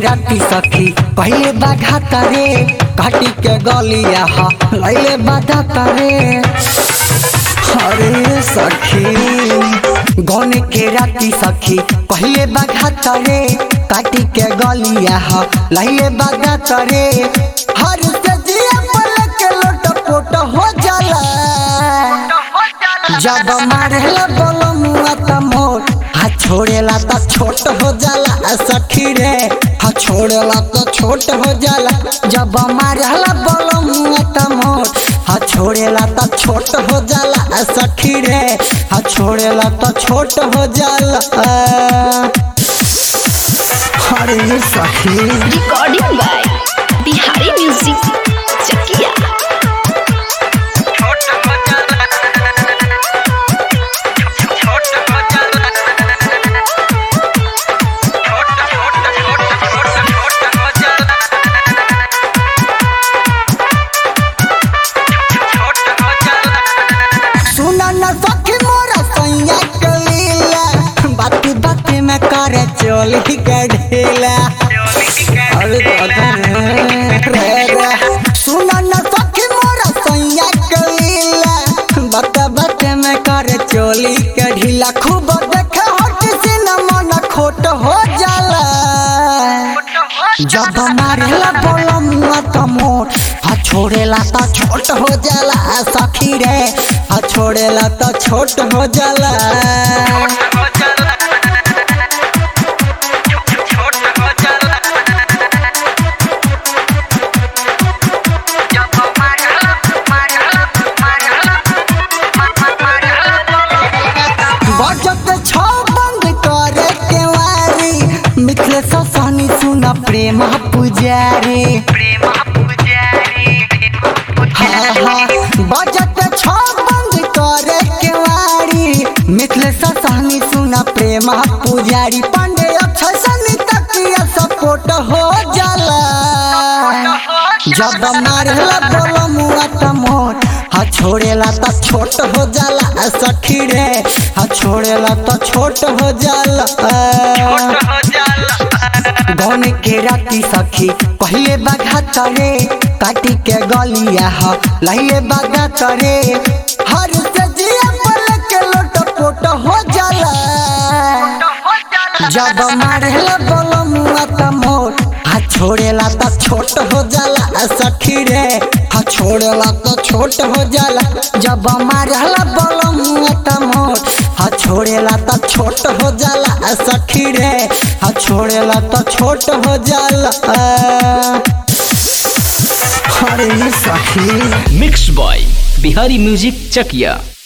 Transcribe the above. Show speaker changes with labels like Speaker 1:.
Speaker 1: राती सखी पहले बाघा तारे काटी के गलिया हा लैले बाधा तारे अरे सखी गौन के राती सखी पहले बाघा तारे काटी के गलिया हा लैले बाधा तारे हर से जिया पल के लोट पोट हो जाला जब मारेला बोलो मुआ त मोर हाथ छोड़ेला त छोट हो जाला सखी रे हाथ छोड़ेला त छोट हो जाला जब मारेला बोलो मुआ त मोर हाथ छोड़ेला त छोट हो जाला सखी रे हाथ छोड़ेला त छोट हो जाला अरे सखी
Speaker 2: recording by Bihari music Chakia
Speaker 1: सुना न सखी मोरा सैया कलीला बाती बाती में करे चोली के ढीला अरे दादा रे रे रे सुना न सखी मोरा सैया कलीला बाता बाती में करे चोली के ढीला खूब देखे हट से न मन खोट हो जाला जब मारेला बोलो मुआ त मोर आ छोड़ेला त छोट हो जाला सखी रे आ छोड़ेला त छोट हो जाला बजत छौ बंद करे के वारी मिथिले ससानी सुना प्रेम पुजारी हाँ, हाँ, बजत छौ बंद करे के वारी मिथिले ससानी सुना प्रेम पुजारी पांडे अक्षय सनी तकिया सपोर्ट हो जाला जब मारेला बोलो मुआ त मोर हा छोड़ेला त छोट हो जाला सखी रे हा छोड़ेला त छोट हो जाला गौन के राती सखी पहले बाघा तरे काटी के गलिया हा लहिले बाघा तरे हर से जिया पल के लोट पोट हो जाला जब मारेला बोलो मुआ त मोर हाथ छोड़ेला त छोट हो जाला सखी रे हाथ छोड़ेला त छोट हो जाला जब मारेला बोलो मुआ त मोर हाथ छोड़ेला त छोट हो जाला सखी रे हाथ छोड़ेला त छोट हो जाला अरे सखी
Speaker 3: मिक्स बॉय बिहारी म्यूजिक चकिया